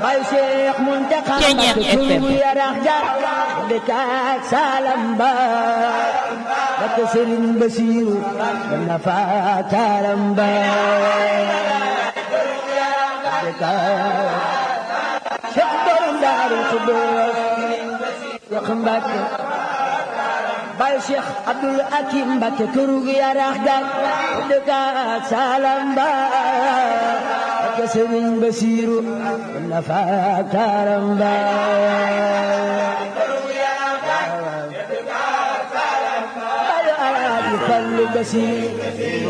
bay Cheikh Muntaxa Mbakke yarax ja dëkkaat Salam Ba Mbakke Sëriñ Basiru dana fa Salam Ba Cheikh borom Daaru Xudoos Cheikh Mbakke bay Cheikh Abdul Hakim Mbakke kërug yarax ga dëkkaat Salam Ba Mbakke Sëriñ Basiru dana fa Salam Ba fallu basiir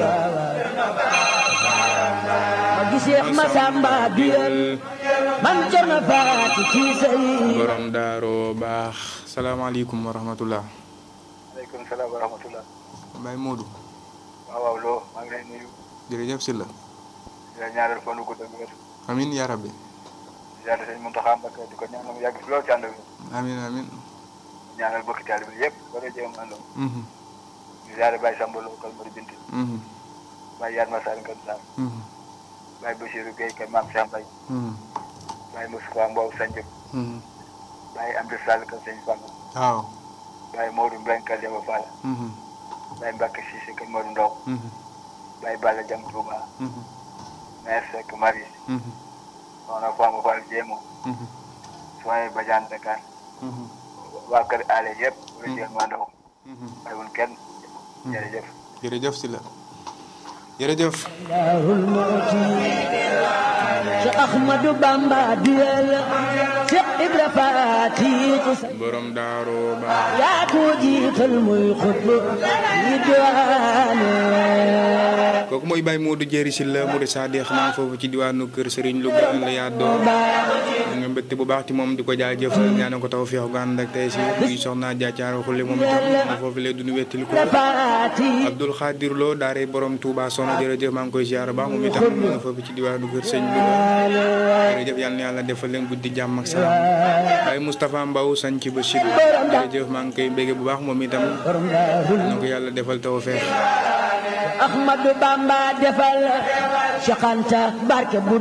ma giseex ma samba biyal man cerno faati ci sëy borom daaro baax salaamaaleykum wa rahmatullah aleykum salaam wa rahmatullah Baye Modou waaw waaw loo maa ngi lay nuyu jërëjëf si la di la ñaanal fan wu gudd ak wér amin yaa rabbi ziyaare sëñ Muntaxa Mbakke di ko ñaanal mu yàgg fi lool ci ànd ak wér amin amin ñaanal bokki taalibe yëpp wala jéem àndam mhm di ziyaare Baye Samba Lo kal Mari Binti mhm Baye Yaat Masar Kër Sarr mhm Baye Bachirou Gueye kër Maam Cheikh Mbaye mhm Baye Moustapha Mbow Sanjib mhm Baye Amdi Sall kër Sëñ Fall waaw Baye Modou Mbeng kër Demba Fall mhm Baye Mbacke Cissé kër Modou Ndaw mhm Baye Balla Jam Touba mhm Mère Seck Marie mhm soxna Fama Fall Jéemo mhm soxna Badiane Dakar mhm waa kër Allé yëpp wala jéem àndam mhm bàyyiwul kenn jërëjëf jërëjëf si la jërëjëf daarul mooti Cheikh Ahmadou Bamba diyal Cheikh Ibra Faati ci sëy borom daaro baax yaa ko jiital muy xutbu yi diwaane kooku mooy Baye Modou Jéeri si la mu de Sadex naa foofu ci diwaanu kër Serigne Louga la yaddoo nga mbégte bu baax ci moom di ko jaajëfal ñaanal ko taw feex gu ànd ak tey si muy soxna jaacaar xulle moom itam ma foofu lay dund wettili ko Faati Abdoul Khadir Lo daare borom Touba soxna jërëjëf maa ngi koy ziar baax moom itam ma nga foofu ci diwaanu kër Sëñ Louga jërëjëf yal na yàlla defal leen guddi jàmm ak salaam Baye Moustapha Mbaw sañ ci Bachir jërëjëf maa ngi koy bégge bu baax moom itam borom daarul na ko yàlla defal taw feex Ahmadou Bamba defal Cheikh Anta barke bu